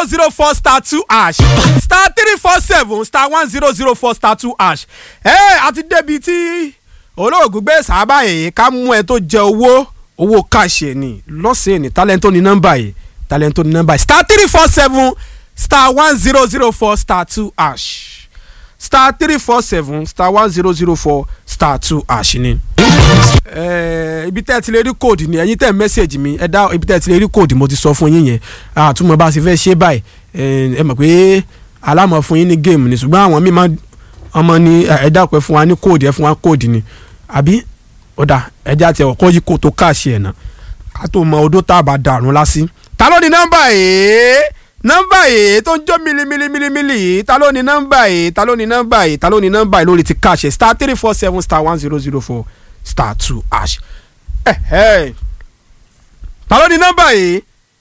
zero zero four star two hash star three four seven star one zero zero four star two hash ẹ àti débi tí olóògùn gbé sábà yìí ká mú ẹ tó jẹ owó owó káàṣì ni lọ́sẹ̀ ní talento ní nọ́mbà yìí talento ní nọ́mbà yìí star three four seven star one zero zero four star two hash star three four seven star one zero zero four star two hash ni. Eh, ibi tẹ́ ẹ ti lè rí kóòdù ni ẹ̀yin tẹ́ ẹ mẹ́sẹ̀gì mi ẹ dá ibi tẹ́ ẹ ti lè rí kóòdù mo ti sọ fún yín yẹn àtúmọ̀ bá a ṣe fẹ́ ṣe báyìí Eh, ẹ mọ̀ pé alámọ̀ fún yín ní géèmù ni ṣùgbọ́n àwọn míì máa ọmọ ni ẹ dápẹ́ fún wa ní kóòdù ẹ fún wa kóòdù ni àbí ọ̀dà ẹja tiẹ̀ ọ̀kọ́ yìí kò tó káàṣì ẹ̀ náà ká tó mọ odó tá a bá dàrún lásì. ta ló ní nọ́mbà yìí nọ́mbà yìí tó ń jó mílímílímílí yìí ta ló ní nọ́mbà yìí ta ló ní nọ́mbà yìí ta ló ní nọ́mbà yìí lórí ti káàṣì star three four seven star one zero zero four star two hash. Eh, eh. ta ló ní nọ́mbà yìí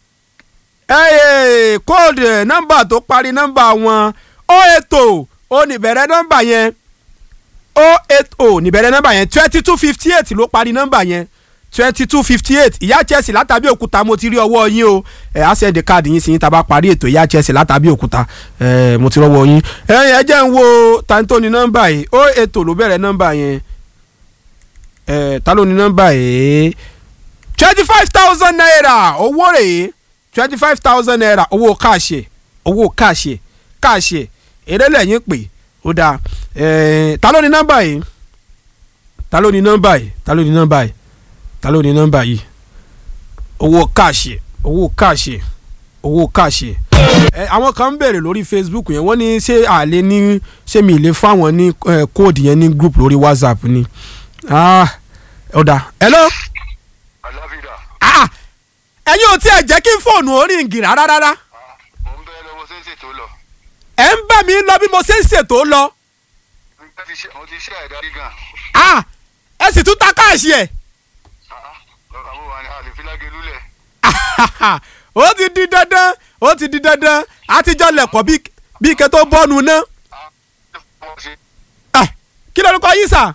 ẹ kóòdù nọ́mbà tó parí nọ́mbà wọn ó ètò ó níbẹ̀rẹ̀ nọ́mbà yẹn ó ètò níbẹ̀rẹ̀ nọ́mbà yẹn twenty two fifty eight ló parí nọ́mbà yẹn twenty two fifty eight ìyá Chelsea látàbí òkúta mo ti rí ọwọ́ yín o ẹ á sẹ́ndì káàdì yín sí yín tá a bá parí ètò ìyá Chelsea látàbí òkúta ẹ mo ti rọwọ́ yín ẹ̀yin ẹ jẹ́ ń wo tàǹtó ní nọ́mbà yìí ó ètò ló bẹ̀rẹ̀ nọ́mbà yẹn ẹ ta ló ní nọ́mbà yìí twenty five thousand naira owó rèé twenty five thousand naira owó káàṣì owó káàṣì káàṣì èrè lẹ́yìn pé ó dáa ẹ̀ẹ́n ta ló ní nọ́mbà yìí ta ló ní nọ́mbà yìí ta ló ní nọ́mbà yìí ta ló ní nọ́mbà yìí owó káàṣì owó káàṣì owó káàṣì ẹ àwọn kan ń bèrè lórí Facebook yẹn wọ́n ní ṣé àlè ní ṣé mi lè fáwọn ní ẹ, kóòdù yẹn ní group lórí WhatsApp ni ah ọ̀dà hello aláfíà ah ẹ̀yin ò tiẹ̀ jẹ́ kí fóònù orí ń gìrà rárá rárá mo ń bẹ lọ́wọ́ sí ṣètò lọ ẹ̀ ń bá mi lọ bí mo ṣe ń ṣètò lọ mo ti ṣe mo ti ṣe àìdárí gan ah ẹ sì tún ta káàṣì ẹ̀ lọ́kàn mo wà ní àlèfílágé lulẹ̀ ó ti di dandan ó ti di dandan àtijọ́ lẹ̀kọ́ bí bí ike tó bọ́nu ná mo ṣe Ah, kí lórúkọ yìí sà.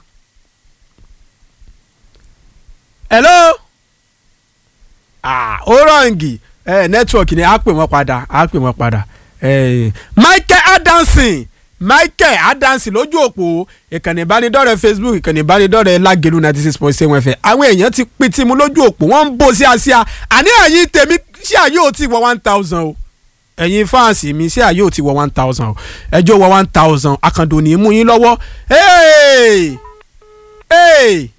hello. ah ó rọǹgì ẹ nẹ́tíwọ̀kì ni a pè wọ́n padà a pè wọ́n padà Eh, Michael Adamson Michael Adamson lójú òpó ìkànnì ìbánidọ́rẹ̀ẹ́ Facebook ìkànnì ìbánidọ́rẹ̀ẹ́ Lágelú ninety six point seven fm àwọn èèyàn ti pín tìmú lójú òpó wọ́n ń bò sí àsíá àní ẹ̀yin tèmi ṣé àyè ò tí wọ one thousand o ẹ̀yin fáǹsì mi ṣé àyè ò tí wọ one thousand o ẹjọ́ wọ one thousand akando ní í mú yín lọ́wọ́ Hey! Hey!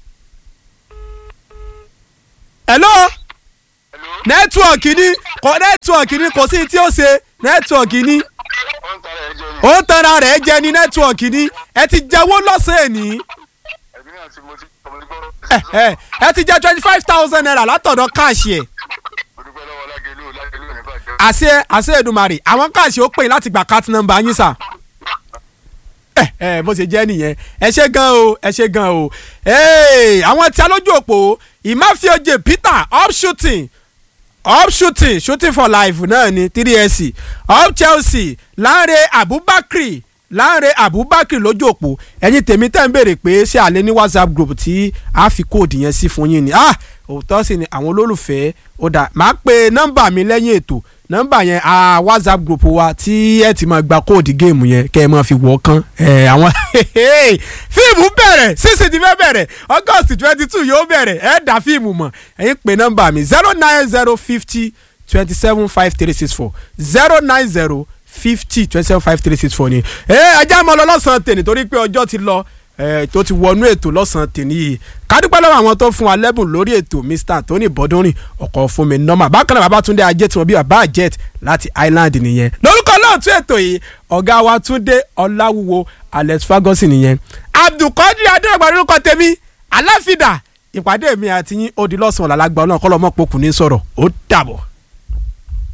hello hello nẹ́tíwọ̀kì ni kò nẹ́tíwọ̀kì ni kò sí tí ó ṣe nẹ́tíwọ̀kì ni ó ń tara ẹjọ́ ni ó ń tanra rẹ̀ jẹ ní nẹ́tíwọ̀kì ni ẹ ti jẹ́wọ́ lọ́sẹ̀ ní ẹ̀mí náà tí mo ti mo ti gbọ́ ẹ ẹ ẹ ti jẹ́ twenty five thousand naira látọ̀dọ̀ káàṣì ẹ̀ mo dúpẹ́ lọ́wọ́ lágẹ̀lú lágẹ̀lú ní bàjẹ́ àṣẹ àṣẹ Èdùmàrè àwọn káàṣì ó pè yín láti gba cat number yín sà ẹ ẹ bó ṣe jẹ́ nìyẹn ẹ ṣe gan o ẹ ṣe gan o ee àwọn tí a lójú òpó ìmáfíọ́jẹ Peter up shooting up shooting shooting for life náà ni three sc up Chelsea Lanre Abubakar Lanre Abubakar lójú òpó ẹ̀yin tèmi tẹ́ ń béèrè pé ṣé àlẹ́ ní WhatsApp group tí a fi kóòdù yẹn sí fún yín ni ah òótọ́ sì ni àwọn olólùfẹ́ ó dà máa pe nọ́mbà mi lẹ́yìn ètò nọ́mbà yẹn a WhatsApp group wa tí ẹ ti máa gba kóòdù géèmù yẹn kẹ́ ẹ máa fi wọ̀ kán ẹ àwọn fíìmù bẹ̀rẹ̀ sísè ti fẹ́ bẹ̀rẹ̀ August twenty two yóò bẹ̀rẹ̀ ẹ dá fíìmù mọ̀ ẹ̀yin pe nọ́mbà mi zero nine zero fifty twenty seven five three six four zero nine zero fifty twenty seven five three six four ni ẹ ajá mọ́ lọ lọ́sàn-án tèmi torí pé ọjọ́ ti lọ ẹ tó ti wọnú ètò lọ́sàn-án tèmi yìí kádúpẹ́ lọ́wọ́ àwọn tó fún wa lẹ́bùn lórí ètò Mr Anthony Bọ́dúnrìn ọkọ̀ fún mi nọ́mà bákan náà Babátúndé ajé tí wọ́n bí bàbá jet láti Island nìyẹn lórúkọ lóòtú ètò yìí ọ̀gá wa Túndé Ọláwúwo Alex Ferguson nìyẹn Abdulkadir adéwàgbà lórúkọ tèmi aláfídà ìpàdé mi àti yín ó di lọ́sàn-án làlágbá náà kọ́lọ́mọ́ pokùn ní sọ̀rọ̀ ó dàbọ̀.